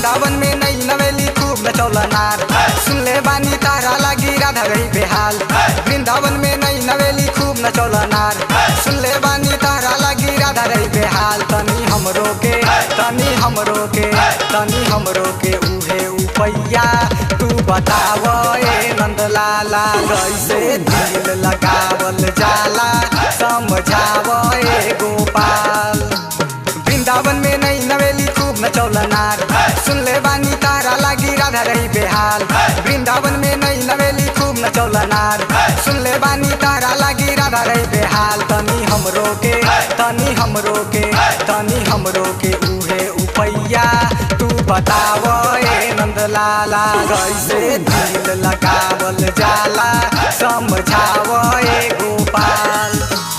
वृंदावन में नई नवेली खूब नचौला नार सुन ले बानी तारा लागी राधा रही बेहाल वृंदावन में नई नवेली खूब नचौला नार सुन ले बानी तारा लागी राधा रही बेहाल तनी हमरो के तनी हमरो के तनी हमरो के उहे उपैया तू बताव ए नंदलाला कैसे दिल लगावल जाला समझाव ए गोपाल वृंदावन में नई नवेली खूब नचौला नार सुन ले बानी तारा लागी राधा रही बेहाल वृंदावन में नई नवेली खूब नचौला नार सुन ले बानी तारा लागी राधा रही बेहाल तनी हमरो के तनी हमरो के तनी हमरो के उहे उपैया तू बताव ए नंदलाला कैसे दिल लगावल जाला समझाव ए गोपाल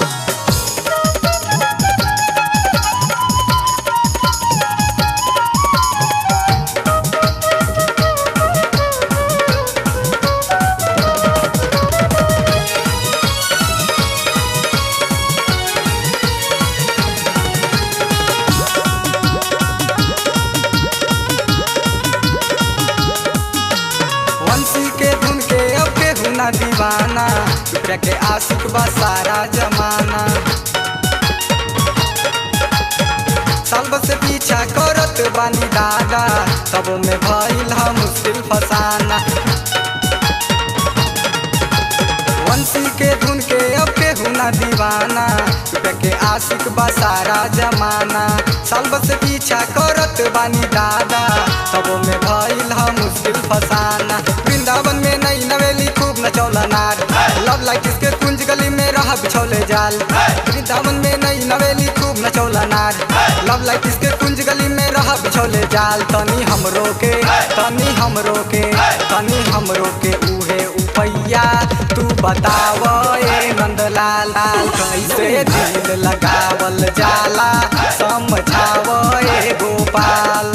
वंशी के धुन के अब के हुना दीवाना टुकड़ा के आशिक बा सारा जमाना साल से पीछा करत बानी दादा तब में भइल हम मुश्किल फसाना वंशी के धुन के अब के हुना दीवाना टुकड़ा के आशिक बा सारा जमाना साल से पीछा करत बानी दादा तब में भइल हम मुश्किल फसाना वृंदावन में नई नवेली खूब नचौला नार लव लाइक इसके कुंज गली में रह बिछौले जाल वृंदावन में नई नवेली खूब नचौला नार लव लाइक इसके कुंज गली में रह बिछौले जाल तनी हमरो के तनी हमरो के तनी हमरो के उहे उपैया तू बताव ए नंदलाल कैसे दिल लगावल जाला समझाव ए गोपाल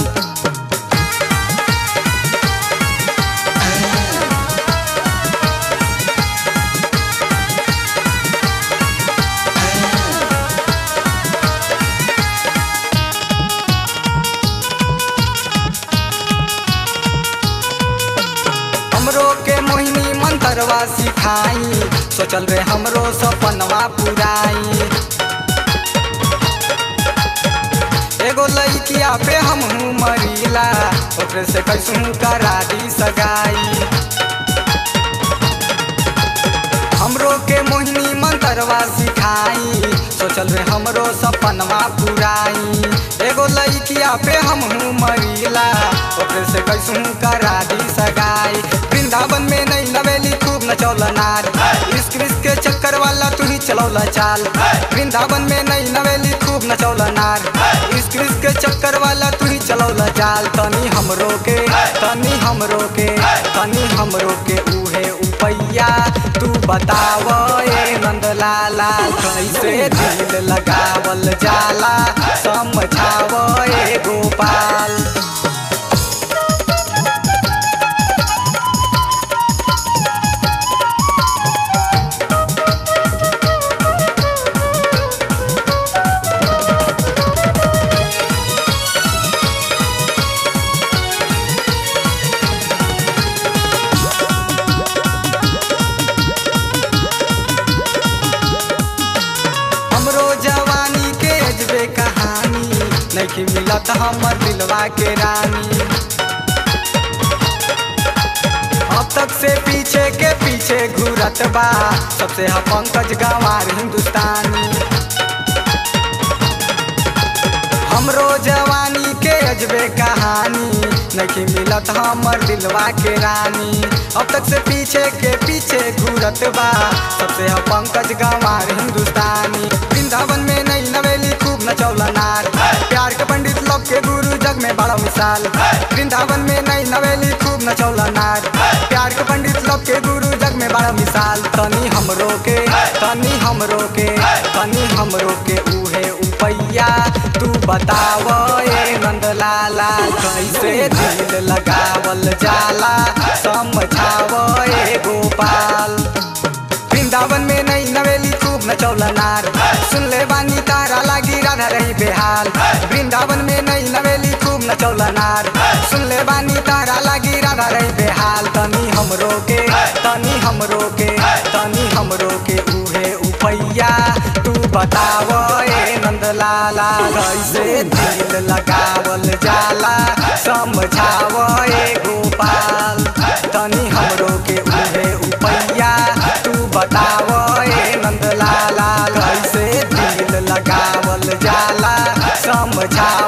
हमरो के मोहिनी मंत्रवा सिखाई सोचल रे हमरो सपनवा पुराई एगो लइकिया पे हम हूँ मरीला ओकरे से कैसू करा दी सगाई हमरो के मोहिनी मंत्रवा सिखाई सोचल रे हमरो सपनवा पुराई एगो लइकिया पे हम हूँ मरीला ओकरे से कैसू करा दी सगाई वृंदावन में नई नवेली खूब नचौला नार इश्क इश्क के चक्कर वाला तू ही चलौला चाल वृंदावन में नई नवेली खूब नचौला नार इश्क इश्क के चक्कर वाला तू ही चलौला चाल तनी हमरो के तनी हमरो के तनी हमरो के उहे उपैया तू बताव ए नंदलाला कैसे दिल लगावल जाला समझाव ए गोपाल हमरो जवानी के अजबे कहानी नहीं मिलत हमर दिलवा के रानी अब तक से पीछे के पीछे घूरत बा सबसे हा पंकज गंवार हिंदुस्तानी हमरो जवानी के अजबे कहानी नहीं मिलत हमर दिलवा के रानी अब तक से पीछे के पीछे घूरत बा सबसे हम पंकज गंवार हिंदुस्तानी वृंदावन में नई नवेली खूब नचौला नार प्यार के पंडित लोग के गुरु जग में बड़ा मिसाल वृंदावन में नई नवेली खूब नचौला नार प्यार के पंडित लोग के गुरु जग में बड़ा मिसाल तनी हमरो के तनी हमरो के तनी हमरो के उहे उपैया तू बताव ए नंदलाला कैसे दिल लगावल जाला समझाव ए गोपाल वृंदावन में नई नवेली खूब नचौलनार सुन ले बानी तारा लागी राधा रही बेहाल वृंदावन में नई नवेली खूब नचौलनार सुन ले बानी तारा लागी राधा रही बेहाल तनी हमरो के तनी हमरो के तनी हमरो के उहे उपैया तू बताव ए नंदलाला कैसे दिल लगावल जाला समझाव ए गोपाल तनी हमरो के उहे उपैया तू बताव ए नंदलाला कैसे दिल लगावल जाला समझाव